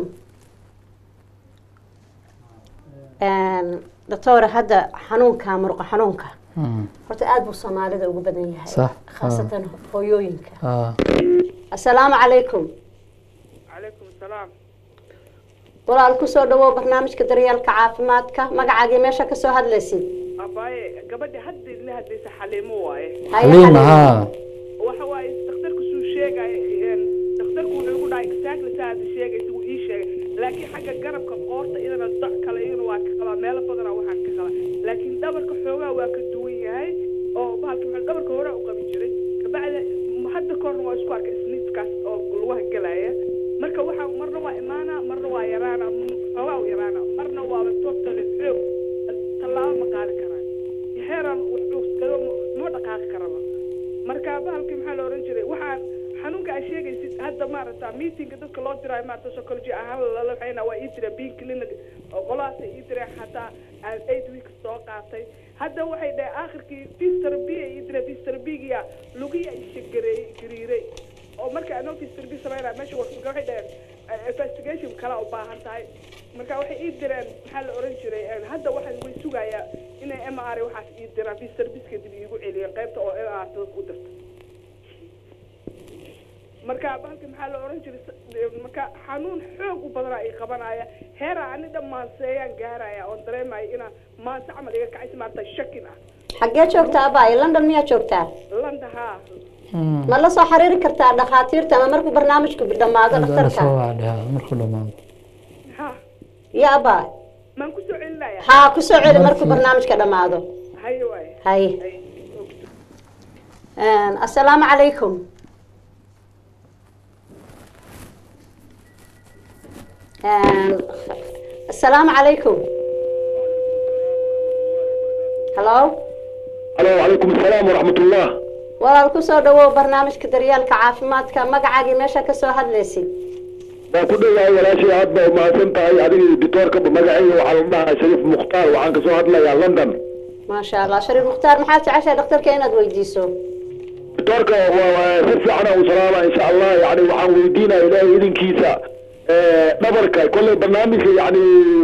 doctore hadda xanuunka muruqa xanuunka Mm. horta aada buu soomaalida ugu badan yahay Sax. khaasatan hooyooyinka Ah. assalaamu calaykum calaykum salaam walaal kusoo dhawow barnaamijka daryeelka caafimaadka magacaagii meesha kasoo hadlaysid abaaye gabadha hadda idla hadlaysa xaliimo waaye Haye xaliim Xaliim. ha waxa waaye dhakhtarku suu sheegay dhakhtarku wuxuu igu dhahay exactly saa hadda sheegaysa wuu ii sheegay laakiin xagga garabka qoorta iyadana doc kale iyadana waa ka qabaa meelo badanaa waxaan ka qabaa laakiin dhabarka xoogaa waa ka duwan yahay oo bahalka maxaa dhabarka hore u qabi jiray kabacdi m- hadda korna waa isku arkay sniidkaas oo lugaha gelaya marka waxaa marna waa imaana marna waa yaraana m- xoogaa u yaraana marna waaba totally xoog tallaabo ma qaadi karaa xeeran wuxuu iskaga ma dhaqaaqi karaba marka bahalkii maxaa la oran jiray waxaan xanuunka aa sheegaysid hadda maaragta meetingka dadka loo diraayo maarata psychology ahaan lala waxayna waa ii dira bean clinic oo qolahaasa ii direen xataa aan eight weeks soo qaatay hadda waxay dhahay aakhirkii fister b ay ii direen fister b-giya lugiya ishagareey gariiray oo marka anoo fister b samaynaa meesha warsuga waxay dhaheen eh, investigation kala u baahan tahay marka waxay ii direen maxaa la oran jiray eh, hadda waxaan way sugayaa inay m r waxaas ii diraan fister biska dib iigu celiyeen qaybta oo m r dadka u dirta marka bahalka maxaa la oran jiray s- marka xanuun xoog u badanaa i qabanaya heera ani dhan maanseeyaan gaaraya oon dareemaya inaa maanse camal iga kacaysa maarata shakin ah xaggee joogtaa abaayo london miyaa joogtaa landa haa ma la soo xiriiri kartaa dhakhaatiirta ama markuu barnaamijku dhammaado Hadda dhakhtarka soo waadhaa markuu dhamaado ha ya abaay maan kusoo celinaya haa kusoo celi markuu barnaamijka dhammaado haye waaye haye haye assalaamu calaykum assalaamu calaykum hallo الو وعليكم السلام ورحمة الله walaal kusoo dhawow barnaamijka daryeelka caafimaadka magacaagii meesha kasoo hadlaysid waa ku dhowahay walaashay aad baa umahadsan tahay adiga iyo dictoorka magacayga waxaa la dhahaa shariif mukhtaar waxaan kasoo hadlayaa london maasha allah shariif mukhtaar maxaad jeceshahay dhakhtarka inaad weydiiso dictoorka waa- waa si fiican u salaama insha allah yani waxaan weydiinaya ilaahay idinkiisa eh, dhabarka kolley barnaamijka yani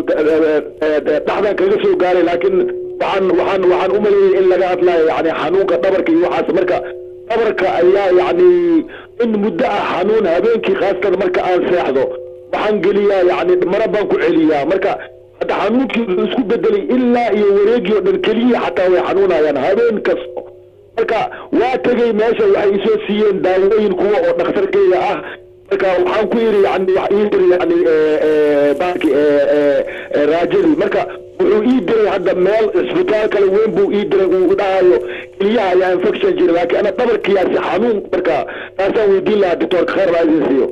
dhexdan kaga soo gaaray laakiin waxaan waxaan waxaan u maleeyay in laga hadlayo yani xanuunka dhabarka iyo waxaas marka dhabarka ayaa yani in muddo ah xanuun habeenkii khaasatan marka aan seexdo waxaan geliyaa yani mara baan ku celiyaa marka hadda xanuunkii wuxuu isku bedelay ilaa iyo wareegii oo dhan keliya xataa way xanuunayaan habeen kasto marka waa tegey meesha waxay isoo siiyeen daawooyin kuwa oo dhakhtarkeyga ah marka waxaan ku yidhi yani wax ii diray yani baanki raajadii marka wuxuu ii diray hadda meel isbitaal kale weyn buu ii diray uu dhahayo keliyaha ayaa infection jira laakiin ana dhabarkiyaasi xanuun marka taasaan weydiin lahaa doctorka khayr baa idin siiyo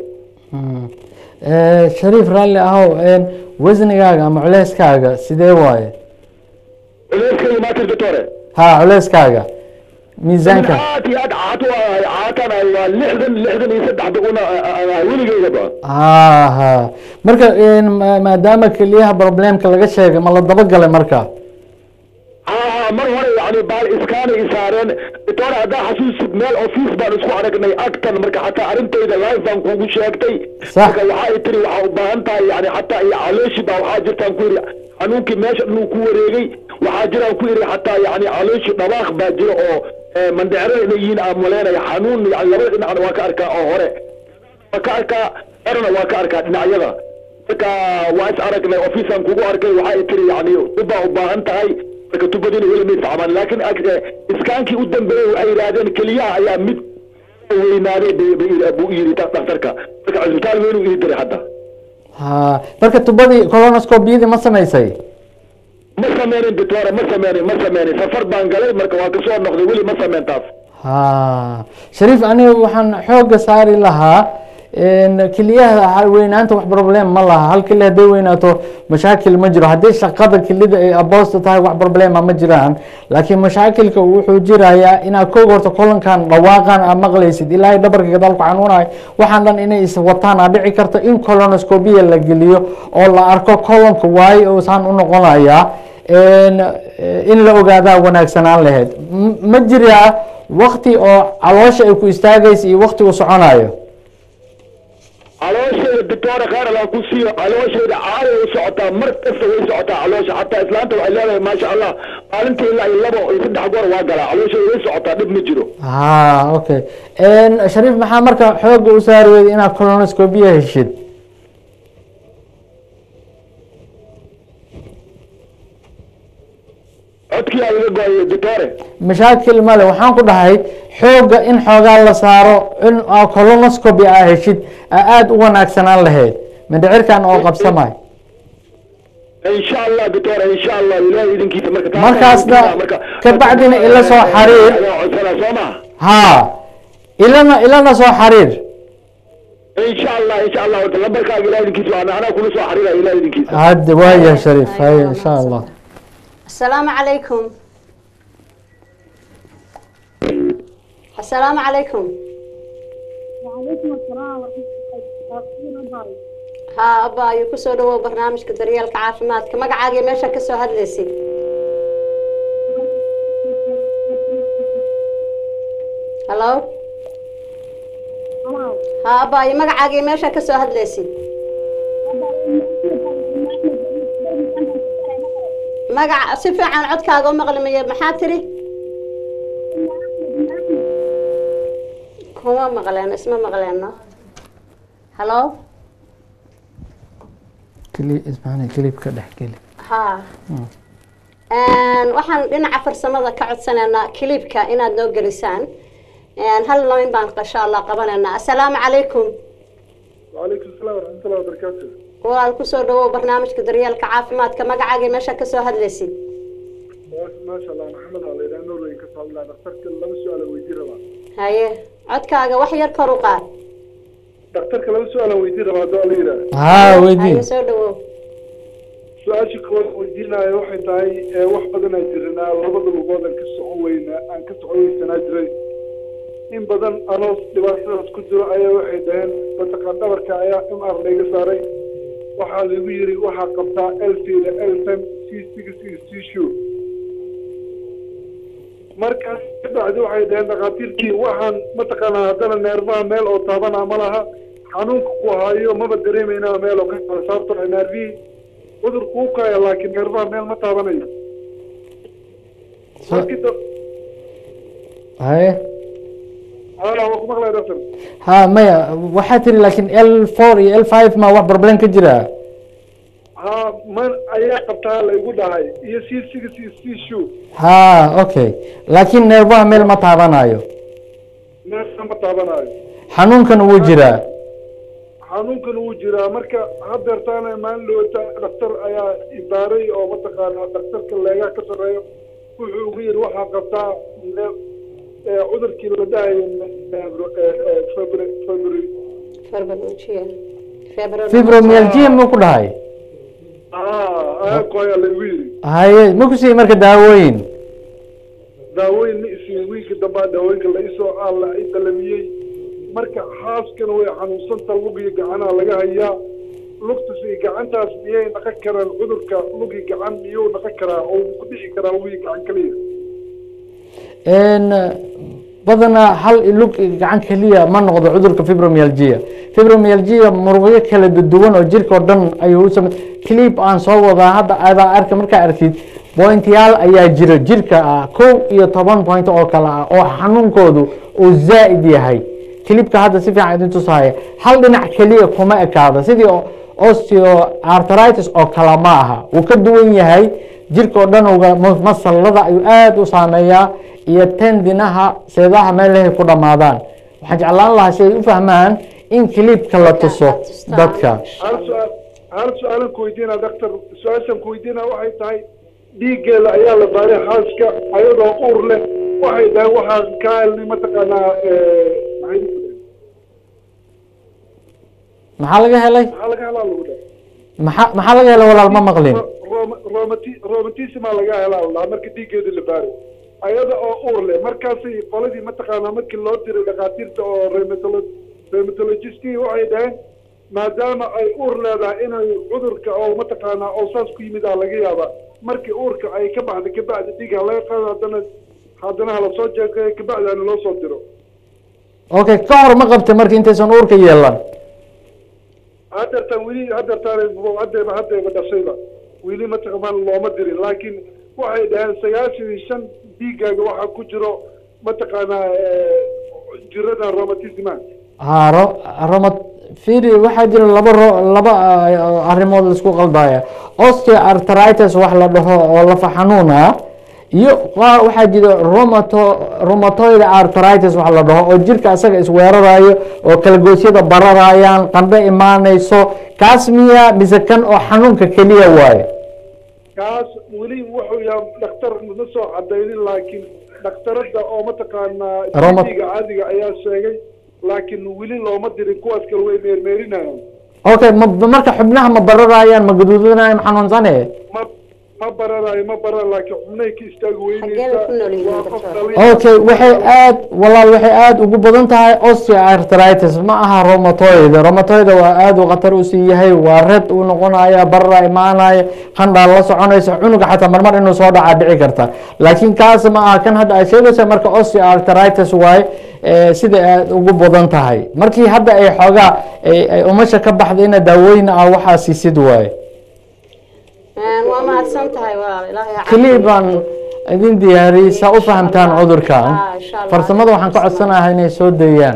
Eh, shariif raalli ahow een, wasnigaaga ama culeyskaaga sidee waaye culeyskayga maatir doctore ha culeyskaaga miisaanka aad iyo aad caat u ahay caatanahay waa lixdan lixdan iyo saddex duguna weligeydaba ha ha marka een, ma- maadaama keliyaha problemka laga sheegay ma la dabagalay marka haa mar hore yani baal iskaanay isaareen doctor haddaa xasuusid meel office baan isku aragnay agtan marka xataa arrintayda live baan kugu sheegtay Sax. marka waxay tiri waxaa u baahan tahay yani xataa iyo calooshi baa waxaa jirtaan ku yidhi xanuunkii meesha dhanuu ku wareegay waxaa jiraan ku yidhi xataa yani calooshi dhabaaq baa jira oo eh, mandhecro inay yihiin aan maleynaya xanuun yani labada dhinacna waa ka arkaa oo hore waa ka arkaa erna waa ka arkaa dhinacyada marka waa is aragnay officean kugu arkay waxay tiri yani tubbaa u baahan tahay marka tubadiina weli may facmaan laakiin ag- eh, iskaankii u dambeeyey waxay yidhaahdeen keliyaha ayaa mid weynaaday bay- bay- buu yidhi da- dhakhtarka marka cisbitaal weynuu ii diray hadda ha marka tubadii colonoscopiyadii ma samaysay ma sameynin doctore ma sameynin ma sameynin safar baan galay marka waa kasoo noqday weli ma sameyn taas ha shariif aniga waxaan xooga saari lahaa een, keliyaha weynaanta wax problem ma laha hal keli hadday weynaato mashaakil ma jiro haddii shaqada kelida ay aboosta tahay wax problema ma jiraan laakiin mashaakilka wuxuu jirayaa inaad koog horta kolankan dhawaaqan aad maqlaysid ilaahay dhabarka gadaal ku xanuunayo waxaan dhan inay is wataan aa dhici karta in colonoscopia la geliyo oo la arko kolonka waayo oo saan u noqonayaa een, eh, in la ogaadaa wanaagsanaan lahayd M- ma jiraa wakti oo caloosha ay ku istaagaysa iyo wakti uu soconayo calooshayda doctore khayr allah ku siiyo calooshayda caaday u socotaa mar kasta way socotaa caloosha xataa islaanta waxay leedahay maasha allah maalintii ilaa iyo labo iyo saddex goor waa galaa calooshayda way socotaa dhib ma jiro ha okay Een, shariif maxaa marka xooga u saari weyday inaad colonoscopia heshid codkii aa iga go-ay doctore mashaakil male waxaan ku dhahay xooga in xoogaa la saaro in aa colonoscopy aa heshid aa aada u wanaagsanaan lahayd mindhicirkan oo qabsamay insha allah doctore insha allah ilaahay idinkiisa marka taas Markaasna ayaan marka ka bacdina ila soo xariir. ayaan codsanaa soo ma ha ilana ilana soo xariir insha allah insha allah horta lambarkaaga ilahay idinkiisa waa anaa kula soo xariiraya ilahay idinkiisa hadda waaya shariif hay insha allah السلام عليكم السلام عليكم وعليكم السلام ورحمة الله وبركاته ها أبا أيو كسو دو برنامج كدريال كعافمات كما قاعد ماشا كسو هدلسي هلو ها أبا أيو مقعد ماشا كسو هدلسي magaca si fiican codkaaga u maqlimaya maxaa tiri kuma maqleeno isma maqleeno halo keli ismaana kelibka dhex geli ha waxaan dhinaca farsamada ka codsanaynaa kilibka inaad noo gelisaan hal lamin baan insha allah qabanaynaa assalaamu calaykum وعليكم السلام ورحمة الله وبركاته walaal kusoo dhawow barnaamijka daryeelka caafimaadka magacaaga meesha kasoo hadlaysid ما شاء الله محمد الله إذا نور وين كسر الله دكتورك لما سؤال ويدير ربا haye codkaaga wax yar kor u qaad دكتورك لما سؤال ويدير ربا دوا ليرا ها weydii haye soo dhawow سؤال شكوى ويديرنا waxay tahay ee wax badan ay jirnaa labada lugood aan ka socon weyna aan ka socon weysana jiray in badan anoo dhibaatadaas ku jiro ayaa waxay dhaheen mataqaan dhabarka ayaa m r layga saaray waxaa lagu yiri waxaa qabtaa elfida elfem c six c shoe markaas kabacdi waxay dhaheen dhakhaatiirkii waxaan mataqaanaa haddana neerfaha meel oo taabana ma laha xanuunka ku hayo maba dareemayna meel oo ka kala saarto neerfihii cudur kuu kaya laakiin neerfaha meel ma taabanayo markii da- haye hala waa ku maqlay doctor ha maya waxaa tiri laakiin l four iyo l five ma wax problem ka jira ha man ayaa qabtaa laygu dhahay iyo c six iyo c shoe ha okay laakiin neerbaha meel ma taabanayo neerfa ma taabanayo xanuunkan wuu jiraa xanuunkan wuu jiraa marka hadeertaana maalin dhawata dhaktar ayaa ibaaray oo mataqaanaa dhaktarka leegaha ka sarreeyo wuxuu ugu yidhi waxaa qabtaa ne- ee cudurkii la dhahayo february fibromyalgia muu ku dhahay ayaa ku ayaa lagu yidhi haye ma ku siiyey marka daawooyin daawooyin ma isiin wiilka dambaa daawooyinka la isoo alla i dalamiyey marka xaaskana way xanuunsanta lug iyo gacanaha laga hayaa lugtas iyo gacantaas miyay naqan karaan cudurka lug iyo gacan miyuu naqan karaa oo ku dhici karaa lug iyo gacan kaliya n badanaa hal lug gacan keliya ma noqdo cudurka fibromyalgia fibromyalgia muruqyo kala duwan oo jirka oo dhan ayuu u samey clip aan soo wadaa hadda adaa arka markaa arkid pointyaal ayaa jira jirka ah kow iyo toban point oo kale ah oo xanuunkoodu uu zaa'id yahay clipka hadda si fiican idin tusahaya hal dhinac keliya kuma ekaado sidii osteoarthritis oo kale ma aha wuu ka duwan yahay jirka oo dhan uga masallada ayuu aada u saameeyaa iyo tendinaha seedaha meelahay ku dhammaadaan waxaan jeclaan lahaa si ay u fahmaan in clipka la tuso dadka hal su-aal hal su-aalan ku weydiinaa doctor su-aashan ku weydiinaa waxay tahay dhiiggeeda ayaa la baaray xaaska ayadoo uur leh waxay dhahay waxaan ka helnay mataqaanaa maxay maxaa laga helay maxaa laga helaa lagu dhahay maxaa maxaa laga helay walaal ma maqlin romatismaa laga helaa lahaa marka dhiiggeeda la baaray ayada oo uur leh markaasay qoladii mataqaanaa markii loo diray dhakhaatiirta oo rheumatolo- rheumatologistki waxay dhaheen maadaama ay uur leedahay inay cudurka oo mataqaanaa oo saas ku yimid aa laga yaabaa markii uurka ay ka baxda kabacdi dhiig ha laga qaado haddana haddana hala soo jeegayo kabacdi hana loo soo diro okay ka hor ma qabtay marka intaysan uurka yeelan hadeertaan weli hadeertaan hadeeba hadeeba dhashayba weli mataqamaan looma dirin laakiin waxay dhaheen sagaashan iyo shan dhiiggaaga waxaa ku jiro mataqaanaa jirada romatisma ha ro roma firi waxaa jira laba ro laba ah, arrimood la isku qaldaya osteoarthritis wax la dhaho oo lafa xanuun ah iyo qaar waxaa jira romato rheumatoid arthritis wax la dhaho oo jirka asaga isweerarayo oo kalagoosyada bararayaan qandho imaanayso kaas miya mise kan oo xanuunka keliya waaye kaas weli wuxuu yahay dhakhtar ma soo cadaynin laakiin dhakhtarada oo mataqaanaa Roma- dhiiga caadiga ayaa sheegay laakiin weli looma dirin kuwaas kale way meermeerinayaan okay ma marka xubnaha ma bararayaan ma gaduudanayaan ma xanuunsane ma ma bararayo ma baran laakiin xubnahay ka istaagi weynaysa Xageena ku nool yihiin waa qof doctor? dhalin okay waxay aad walaal waxay aad ugu badan tahay osteoarthritis ma aha rheumatoid rheumatoid waa aad u khatar u sii yahay waa red uu noqonaya barra imaanaya qandhaa la soconaysa cunuga xataa marmar inuu soo dhacaa dhici karta laakiin kaas ma aha kan hadda ay sheegaysa marka osteoarthritis waaye eh, sida aad ugu badan tahay markii hadda ay xoogaa ay- ay umasha ka baxda ina daawooyin ah waxaa siisid waaye waa mahadsan tahay walaal ilaahay ha keliya baan idin diyaariyey saa u fahamtaan cudurkan Ah, insha Allah. farsamada waxaan ka codsanahay inay soo dayaan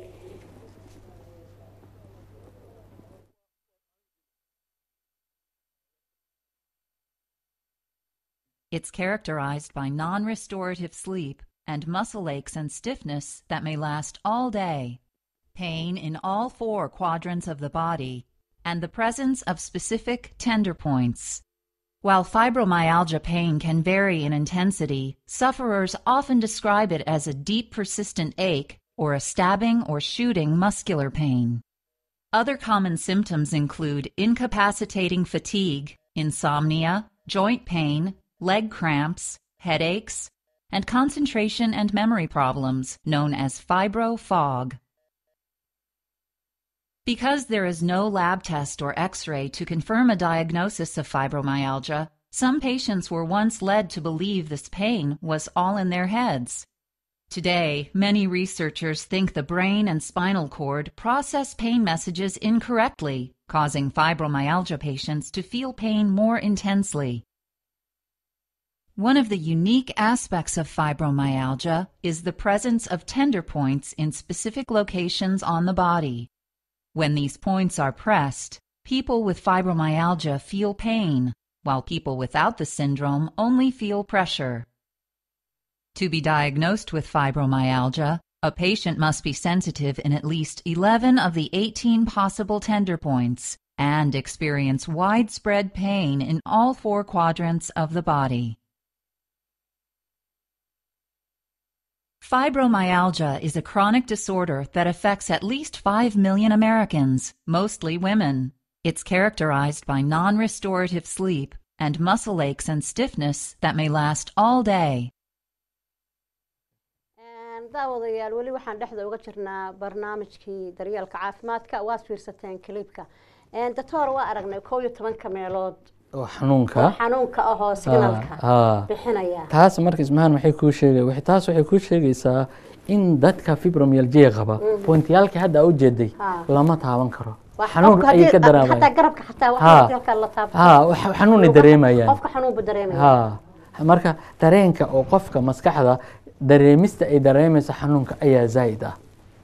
It's characterized by non restorative sleep and muscle aches and stiffness that may last all day, pain in all four quadrants of the body, and the presence of specific tender points. While fibromyalgia pain can vary in intensity, sufferers often describe it as a deep persistent ache or a stabbing or shooting muscular pain. Other common symptoms include incapacitating fatigue, insomnia, joint pain, leg cramps, headaches, and concentration and memory problems known as fibrofog. Because there is no lab test or x ray to confirm a diagnosis of fibromyalgia, some patients were once led to believe this pain was all in their heads. Today, many researchers think the brain and spinal cord process pain messages incorrectly, causing fibromyalgia patients to feel pain more intensely. One of the unique aspects of fibromyalgia is the presence of tender points in specific locations on the body. When these points are pressed, people with fibromyalgia feel pain, while people without the syndrome only feel pressure. To be diagnosed with fibromyalgia, a patient must be sensitive in at least 11 of the 18 possible tender points and experience widespread pain in all four quadrants of the body. Fibromyalgia is a chronic disorder that affects at least 5 million Americans, mostly women. It's characterized by non restorative sleep and muscle aches and stiffness that may last all day. daawadayaal weli waxaan dhexda uga jirnaa barnaamijkii daryeelka caafimaadka waad fiirsateen kiliibka doctor waa aragnay kow iyo tobanka meelood oo xanuunka xanuunka ahoo signalka haa bixinaya taas marka ismahan waxay kuu sheegay waxay taas waxay kuu sheegaysaa in dadka fibromyalgia qaba pointiyaalkii hadda aa u jeeday Ha. lama taaban karo Waa xanuun qofka ayay haddii- ka xataa daraamayaan garabka xataa Ha. waxa dalka la taabto ha wax- xanuunay dareemayaan qofka xanuunba dareemaya ha marka dareenka oo qofka maskaxda dareemista ay dareemaysa xanuunka ayaa zaa'id ah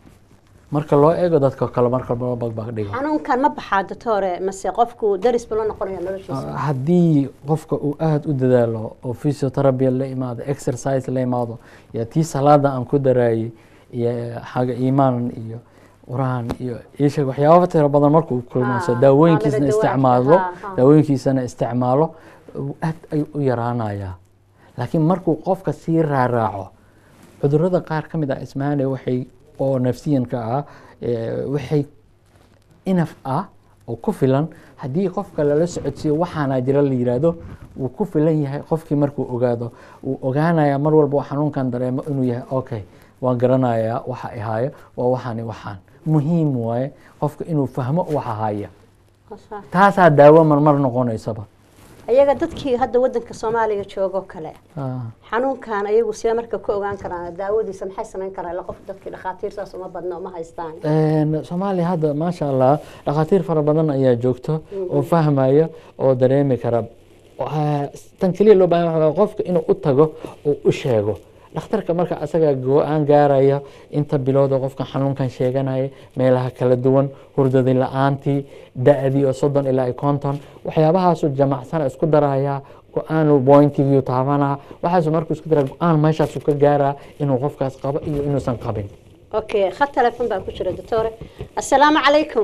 marka loo eego dadka kale marka loo bagbag dhigo xanuunkan ma baxaa doctore mase qofku daris ba la noqonaya noloshiisa haddii qofka uu aada u dadaalo oo physiotherapy la imaado exercise la imaado iyo tii salaada aan ku daraayey iyo xaga iimaan iyo quraan iyo isheeg waxyaaba tiro badan markuu kulmayso Ah, daawooyinkiisna xaalada isticmaalo dawaadka, ha, ha. daawooyinkiisana isticmaalo aad ayuu u yaraanayaa laakiin markuu qofka sii raaraaco cudurada qaar ka mid ah ismaane waxay oo nafsiyanka ah eh, waxay inaf ah oo ku filan haddii qofka lala socodsiiyo waxaana jira la yiraahdo wuu ku filan yahay qofkii markuu ogaado wuu ogaanayaa mar walba oo xanuunkan dareemo inuu yahay okay waan garanayaa waxa ay haayo waa waxaani waxaan muhiim waaye qofka inuu fahmo waxa haya taasaa daawo marmar noqonaysaba ayaga dadkii hadda wadanka soomaaliya joogoo kale Ah. xanuunkan ayagu sidee marka ka ogaan karaan daawadiisa maxay samayn karaan ila qof dadkii dhakhaatiir saas uma badna uma haystaan Een, soomaaliya hadda maasha allah dhakhaatiir fara badan ayaa joogto oo fahmaya oo dareemi kara Waxaa- tan keliya loo baahan waxa waaye qofka inuu u tago oo u sheego dhakhtarka marka asaga go-aan gaaraya inta bilood oo qofkan xanuunkan sheeganaya meelaha kala duwan hurdadi la-aantii da-dii oo soddon ilaa iyo konton waxyaabahaasu jamacsana isku daraya go-aanu pointigiiu taabanaa waxaasu markuu isku dara go-aan meeshaasu ka gaaraa inuu qofkaas qabo iyo inuusan qabin okay khad telefon baan ku jira doctore assalaamu calaykum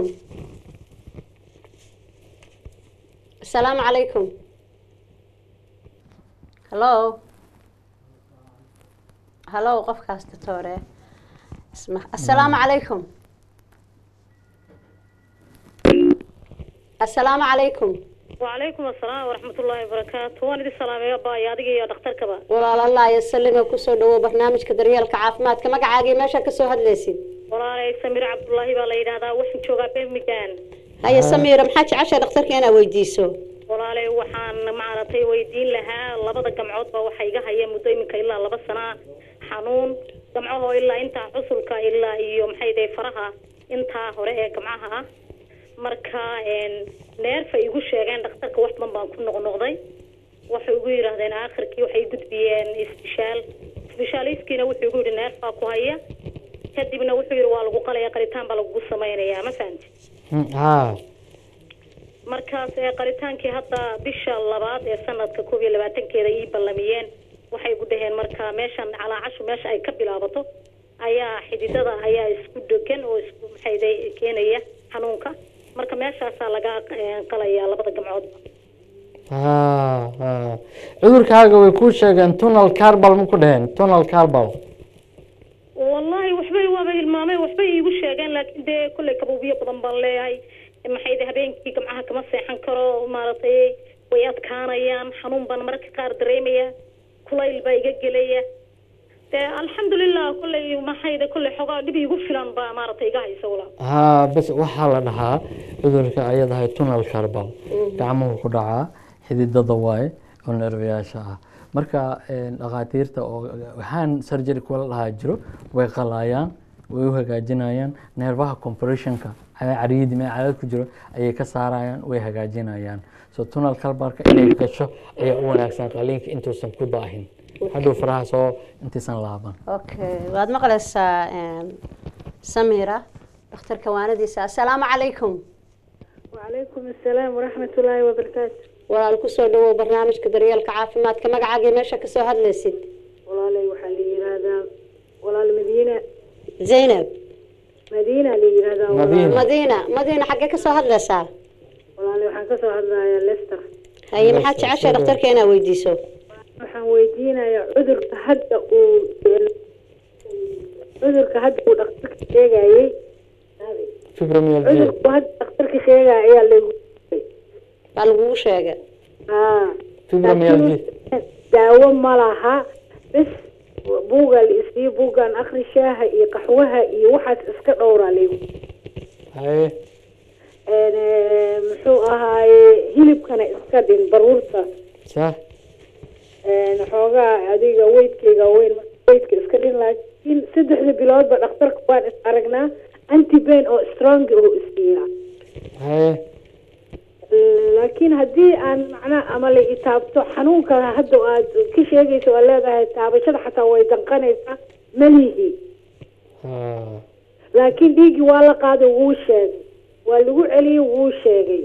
assalaamu calaykum hallo hallo qofkaas doctore isma assalaamu calaykum assalaamu calaykum وعليكم السلام ورحمة الله وبركاته وأنا دي السلام يا باي أديك يا دكتور كبا walaalalah iyo salima kusoo dhawow barnaamijka daryeelka caafimaadka magacaagii meesha kasoo hadlaysid ولا سمير عبد الله بقى لينا هذا وحن شوقا بين مكان haya samiira maxaa jeceshaa dhakhtarka inaa weydiiso walaalay waxaan maaragtay weydiin lahaa labada gamcood baa waxa iga haya muddo iminka ilaa laba sana xanuun gamcahoo ilaa intaa xusulka ilaa iyo maxay dahay faraha intaa hore ee gamcaha ah marka een, neerfa igu sheegeen dhakhtarka wax badan baan ku noqnoqday waxay igu yidhaahdeen aakhirkii waxay i gudbiyeen isbishaal isbishaaliskiina wuxuu igu yidhi neerfaa ku haya kadibna wuxuu yidhi waa lagu qalaya qalitaan baa lagugu samaynayaa ma fahamti ha markaas ee qaritaankii hadda bisha labaad ee sanadka koob iyo labaatankeeda ii ballamiyeen waxay ku dhaheen marka meeshan calaacashu meesha ay ka bilaabato ayaa xididada ayaa isku dhegan oo isku maxayday keenaya xanuunka marka meeshaasaa laga eh, qalayaa labada gamcoodba ha ha cudurkaaga way kuu sheegeen tunnel carbal ma ku dheheen tunnel carbal wallahi waxbay waaba hilmaameen waxbay iigu sheegeen laakiin dee kolley kabuubiyo badan baan leeyahay maxay de habeenkii gamcaha kama seexan karo maaragtay way adkaanayaan xanuun baan mararka qaar dareemaya kulayl baa iga gelaya dee alxamdulilah kolley maxayda kolley xogaa dhib igu filan baa maaragtay iga haysa walaal haa bas waxaa la dhahaa cudurka ayadahay tunal carbal gacmuhu ku dhacaa xididada waaye oo nervayaasha ah marka een, dhakhaatiirta oo waxaan surgery kuwa la dhahaa jiro way qalaayaan way u hagaajinayaan neerfaha compressionka cariidi mee cadaad ku jiro ayay ka saarayaan way hagaajinayaan so tunal carbalka inay gasho ayaa u wanaagsan qaliinka intuusan ku daahin hadhow faraha soo intaysan laaban okay waad maqlaysaa een, samira dhakhtarka waanadiisa assalaamu calaykum وعليكم السلام ورحمة الله وبركاته walaal kusoo dhawow barnaamijka daryeelka caafimaadka magacaagii meesha kasoo hadlaysid والله waxaa la yiraahdaa walaal madiina zaynab madiina la yiraahdaa Madiina. madiina madiina xaggee kasoo hadlaysaa walaal waxaan ka soo hadlayaa Leicester haye maxaad jeceshay dhakhtarka inaad weydiiso waxaan weydiinayaa cudurka hadda uu cudurka hadda uu dhakhtarka sheegayay fibromyalgia cudurku hadda dhakhtarka sheegaya ayaa lagu baa lagugu sheegay haa fibromyalgia daawo ma laha bes buugaa la isiiyo buuggaan akhri shaaha iyo qaxwaha iyo waxaas iska dhowraa laygu haye Een, eh, muxuu ahaaye hilibkana iska dhin baruurta sah Een, xoogaa adiga weydkayga weyn weydka iska dhin laakiin saddexda biloodba dhakhtarka waan is aragnaa antibain oo strong oo isiiyaa haye laakiin haddii aan macnaha ama la itaabto xanuunka hadda aad ka sheegayso oo leedahay taabashada xataa way danqanaysaa malihi haa laakiin dhiiggii waa la qaaday wuu sheegay waa lagu celiyey wuu sheegay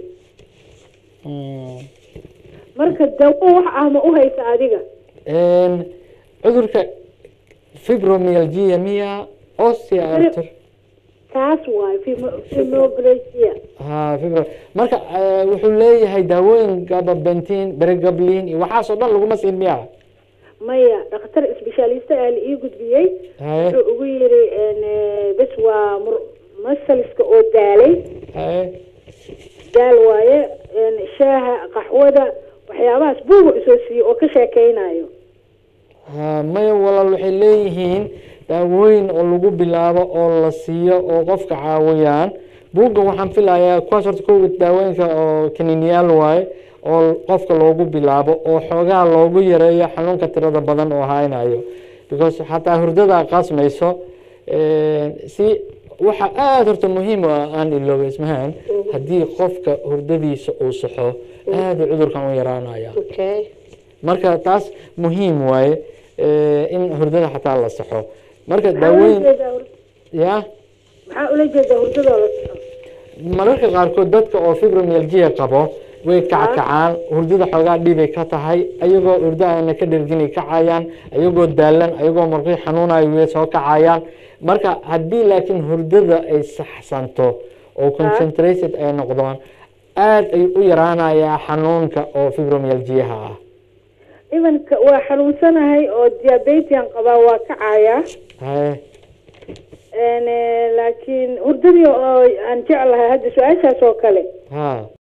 Mm. marka dawo wax ah ma u haysa adiga Een, cudurka fibromyalgia miya osteoarthritis taas waay fimoblasia haa fibro marka eh, wuxuu leeyahay daawooyin gababentin beregablin iyo waxaasoo dhan laguma siin miya maya dhakhtar isbeshaalista ah la ii gudbiyey haye wuxuu ugu yiri een, eh, bes waa mur- masalska oo daalay haye daal waaye een, shaaha qaxwada waxyaabahaas buuga isoo siiyey oo ka sheekeynayo haa maya walaal waxay leeyihiin daawooyin oo lagu bilaabo oo la siiyo oo qofka caawiyaan buugga waxaan filayaa kuwaas horta kow daawooyinka oo kaniiniyaal waaye oo qofka loogu bilaabo oo xoogaa loogu yareeyo xanuunka tirada badan oo haynayo because xataa hurdada qasmayso eh, si waxa aada horta muhiim u ah aan ilooba ismahaan haddii qofka hurdadiisa uu saxo aada cudurkan u yaraanaya okay marka taas muhiim waaye eh, in hurdada xataa la saxo marka maxaa ula daawooyin jeedaa hur- ya maxaa ula jeedaa hurdadoo la soco mararka qaarkood dadka oo fibromyalgia qabo way kackacaan hurdada xoogaa dhibay ka tahay ayagoo hurdo aana ka dherginay kacayaan ayagoo daalan ayagoo marqii xanuunayo way soo kacayaan marka haddii laakiin hurdada ay saxsanto oo concentrated ay noqdaan aada ay u yaraanayaa xanuunka oo fibromyalgiaha ah imanka waa xanuunsanahay oo diabetian qabaa waa kacayaa haye Een, eh, laakiin hurdadii oo aan jeclahay hadda su-aashaas oo kale ha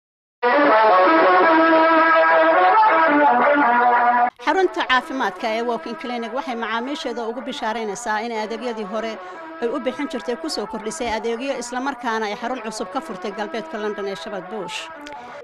xarunta caafimaadka ee walking clinic waxay macaamiisheeda ugu bishaaraynaysaa in adeegyadii hore ay u bixin jirtay kusoo kordhisay adeegyo islamarkaana ay xarun cusub ka furtay galbeedka london ee shabad buush